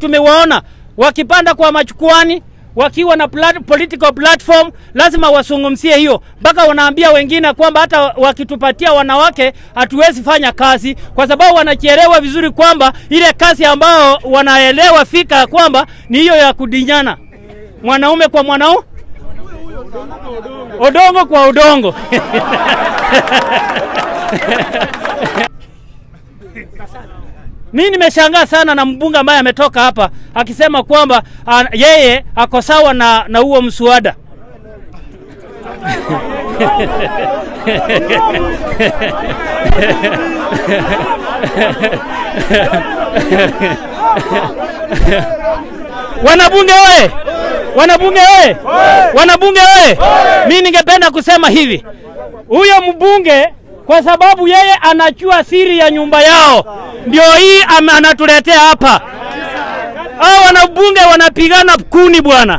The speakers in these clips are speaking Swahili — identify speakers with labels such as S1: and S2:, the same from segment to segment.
S1: tumewaona wakipanda kwa machukwani wakiwa na plat political platform, lazima wasungumzie hiyo, mpaka wanaambia wengine kwamba hata wakitupatia wanawake hatuwezi fanya kazi, kwa sababu wanachielewa vizuri kwamba ile kazi ambao wanaelewa fika kwamba ni hiyo ya kudinyana mwanaume kwa mwanaume, odongo kwa udongo. Mimi nimeshangaa sana na mbunge ambaye ametoka hapa akisema kwamba uh, yeye ako sawa na na huo mswada. Wanabunge oye! Wanabunge oye! Wanabunge oye! Mimi ningependa kusema hivi, huyo mbunge kwa sababu yeye anachua siri ya nyumba yao, ndio hii ame- anatuletea hapa. Hao wanabunge wanapigana kuni bwana.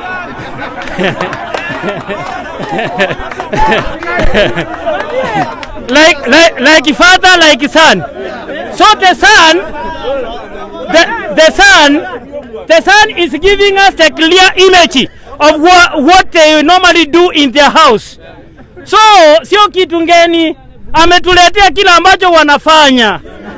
S1: like, like, like father like son. So the son, the, the son, the son is giving us the clear image of what, what they normally do in their house. So sio kitu ngeni, ametuletea kila ambacho wanafanya.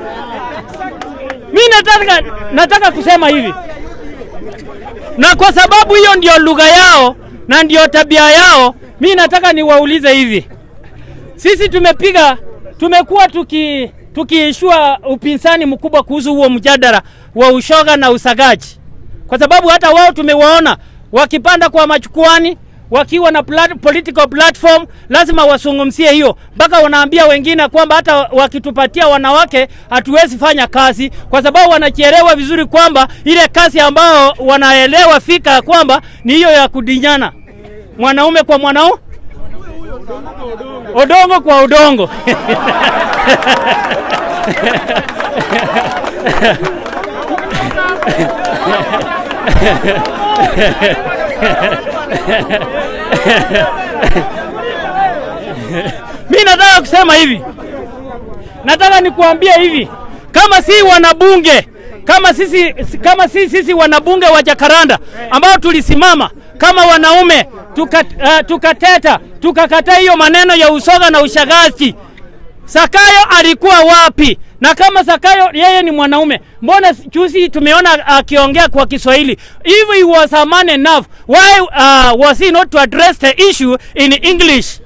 S1: Mi nataka, nataka kusema hivi, na kwa sababu hiyo ndio lugha yao na ndio tabia yao, mi nataka niwaulize hivi, sisi tumepiga, tumekuwa tuki tukiishua upinzani mkubwa kuhusu huo mjadala wa ushoga na usagaji, kwa sababu hata wao tumewaona wakipanda kwa machukwani wakiwa na plat political platform, lazima wasungumzie hiyo, mpaka wanaambia wengine kwamba hata wakitupatia wanawake hatuwezi fanya kazi, kwa sababu wanachielewa vizuri kwamba ile kazi ambao wanaelewa fika kwamba ni hiyo ya kudinyana mwanaume kwa mwanaume, odongo kwa udongo. Mi nataka kusema hivi, nataka nikuambie hivi, kama si wanabunge kama sisi, kama si sisi wanabunge wa Jakaranda ambao tulisimama kama wanaume tuka, uh, tukateta tukakataa hiyo maneno ya usoga na ushagazi, Sakayo alikuwa wapi? Na kama Sakayo yeye ni mwanaume, mbona juzi tumeona akiongea kwa Kiswahili? If he was a man enough, why uh, was he not to address the issue in English?